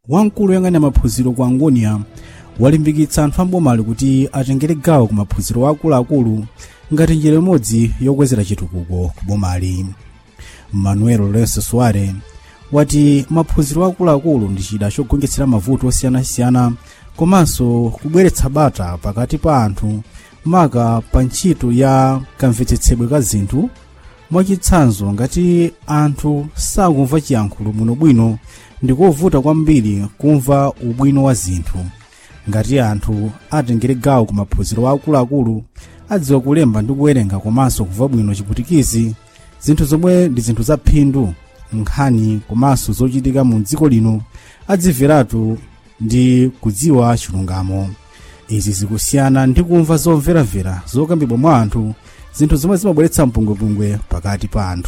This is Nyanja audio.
wamkulu woyang'anira maphunziro ku angonia walimbikitsa anthu ambomali kuti atengere gawo ku maphunziro akuluakulu ngati njira imodzi yokwezera chitukuko ku bomali manuel lorenzo soare wati maphunziro akuluakulu ndi chida chogonjetsera mavuto osiyanasiyana komanso kubweretsa bata pakati pa anthu maka pa ntchito ya kamvetsetsedwe ka zinthu mwachitsanzo ngati anthu sakumva chiyankhulo bwinobwino ndikovuta kwambiri kumva ubwino wa zinthu ngati anthu atengere gawo ku maphunziro akuluakulu adziwa kulemba ndi kuwerenga komanso kumva bwino chiputikizi zinthu zomwe ndi zinthu za phindu nkhani komanso zochitika mu dziko lino adzimveratu ndi kudziwa chilungamo izi zikusiyana ndi kumva zomveramvera zokambidwa mwa anthu zinthu zomwe zimabweretsa mpungwepungwe pakati pa anthu